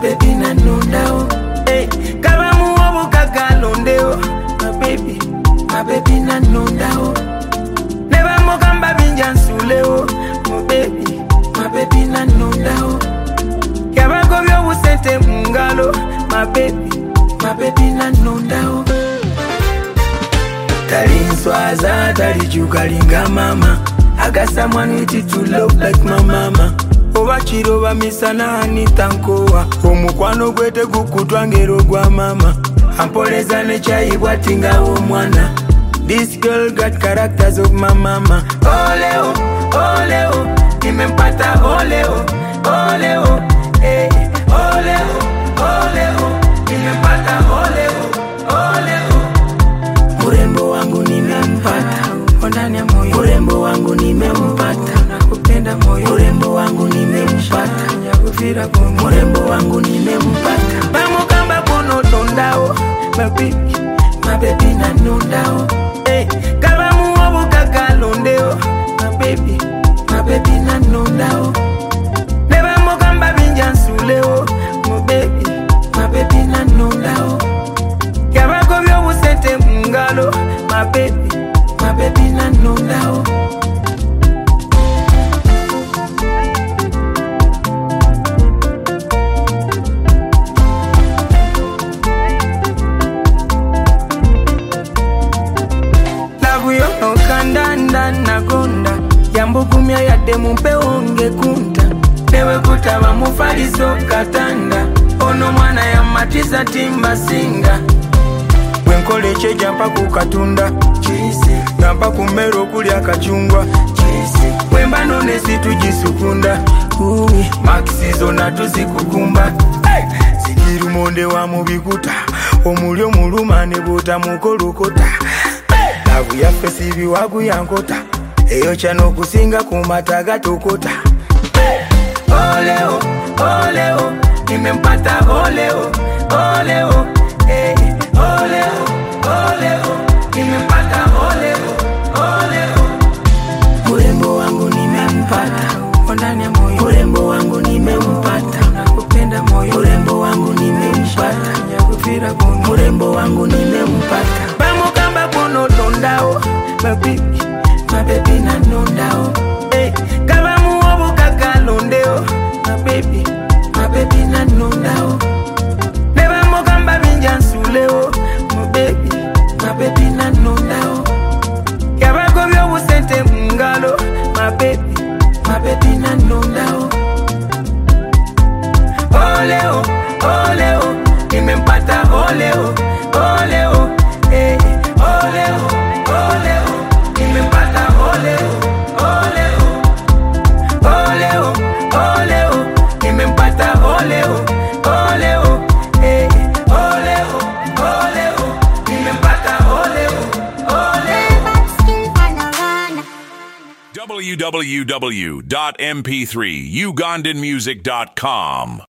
mabebi nanondao hey, kalamuwo bukagalondeo mabebi mabebi nanondao nebamogamba binja nsuleo mubebi mabebi nanondao yabagobya obusente mu ngalo mabebi mabebi nanondao talinswaza talijukalinga mama agasamwaniti to love like my mama oba kiro oba misana anitankowa omukwano gwe tegukutwa ngero gwa mama ampoleza nekyayibwa tingawo omwana this girl got characters of my mama oleo oleo nimempata oleo oleo eh, oleo oleo nimempata oleo oleo urembo wangu nimempata ndani ya moyo urembo wangu nimempata nakupenda moyo urembo wangu nimempata nyakuvira bomo urembo wangu nimempata bamugamba kunotondao mabibi mabebi nanondao hey, kalamuwo bukagalondeo mabebi mabebi nanondao nebamugamba binja nsuleo mubebi mabebi nanondao yabagobya obusente mu ngalo mabebi mabebi nanondao naguyonokandanda nagonda yambugumya yadde mumpewo ngekunta newekutaba mufaliso katanda ono mwana yamatiza timbasinga bwenkola ekyeja mpa ku katunda nampa ku mmere okuli akacungwa bwemba none situgisukunda makisi zonna tuzikukumba sigirumonde wa mubikuta omuli omuluma ne bwotamukolokota lavu yaffe sibiwagu yankota eyo kyano okusinga ku mata gatokota oleo oleo nimempata oleo oleo eh, oleo oleo nimempata oleo oleo urembo wangu nimempata ndani ya moyo urembo wangu nimempata nakupenda moyo urembo wangu nimempata nyakuvira bomo urembo wangu nimempata bamugamba kunotondao mabibi mabebi nanondao hey, kalamuwo bukagalondeo mabebi mabebi nanondao nebamugamba binja nsuleo mubebi mabebi nanondao yabagobya obusente mu ngalo mabebi mabebi nanondao oleo oleo nimempata oleo oleo eh, oleo oleo nimempata oleo oleo oleo oleo nimempata oleo oleo eh, oleo oleo nimempata oleo oleo www.mp3ugandanmusic.com